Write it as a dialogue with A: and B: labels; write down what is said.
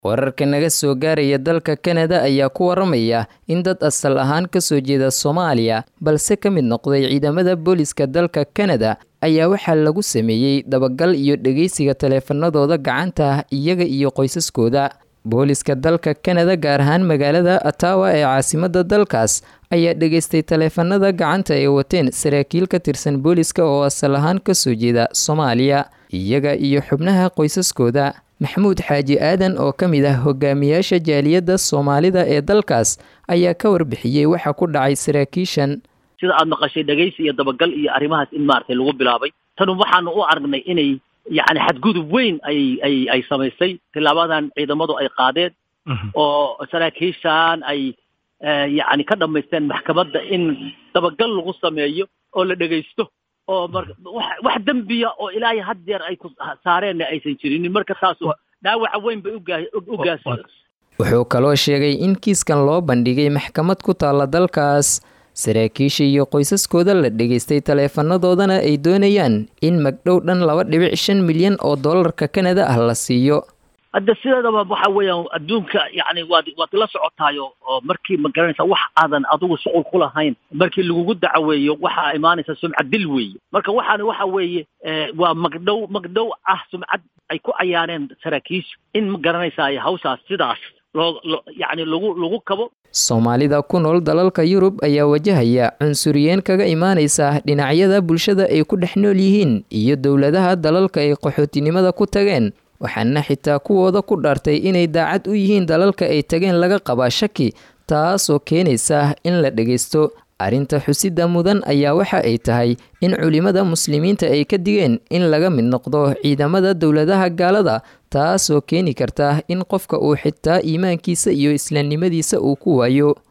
A: wararka naga soo gaaraya dalka kanada ayaa ku waramaya in dad asal ahaan ka soo jeeda soomaaliya balse ka mid noqday ciidamada booliska dalka kanada ayaa waxaa lagu sameeyey dabagal iyo dhegeysiga taleefanadooda gacanta ah iyaga iyo qoysaskooda booliska dalka kanada gaar ahaan magaalada atawa ee caasimada dalkaas ayaa dhegeystay taleefanada gacanta ay wateen saraakiil ka tirsan booliska oo asal ahaan kasoo jeeda soomaaliya iyaga iyo xubnaha qoysaskooda maxamuud xaaji aadan oo ka mid ah hogaamiyaasha jaaliyadda soomaalida ee dalkaas ayaa ka warbixiyey waxa ku dhacay saraakiishan
B: sida aada maqashay dhegaysi iyo dabagal iyo arrimahaas in maaragtay lagu bilaabay tanu waxaanu u aragnay inay yacni xadgudub weyn ay ay ay samaysay tilaabadan ciidamadu ay qaadeen oo saraakiishan ay yacni ka dhamaysteen maxkamadda in dabagal lagu sameeyo oo la dhegaysto oo mar wax dembiya oo ilaahay had jeer ay ku saareenna aysan jirinin marka taasu dhaawaca weyn bay u gaasi
A: wuxuu kaloo sheegay in kiiskan loo bandhigay maxkamad ku taalla dalkaas saraakiisha iyo qoysaskooda la dhegaystay taleefanadoodana ay doonayaan in magdhow dhan laba dhibic shan milyan oo dollarka kanada ah la siiyo
B: hadda sideedaba waxa weeyaan adduunka yacni waad waad la socotaayo oo markii ma garanaysa wax aadan adigu shuqul ku lahayn markii lagugu dacaweeyo waxaa imaanaysa sumcad dil weeye marka waxaani waxa weeye waa magdhow magdhow ah sumcad ay ku cayaareen saraakiisha in ma garanaysaa hawshaas sidaas loo lo yacni lagu lagu kabo
A: soomaalida ku nool dalalka yurub ayaa wajahaya cunsuriyeen kaga imaanaysa dhinacyada bulshada ay ku dhex nool yihiin iyo dowladaha dalalka ay qaxootinimada ku tageen waxaana xitaa kuwooda ku dhaartay inay daacad u yihiin dalalka ay tageen laga qabaa shaki taasoo keenaysa in la dhegaysto arrinta xusida mudan ayaa waxa ay tahay in culimada muslimiinta ay ka digeen in laga mid noqdo ciidamada dowladaha gaalada taasoo keeni karta in qofka uu xitaa iimaankiisa iyo islaamnimadiisa uu ku waayo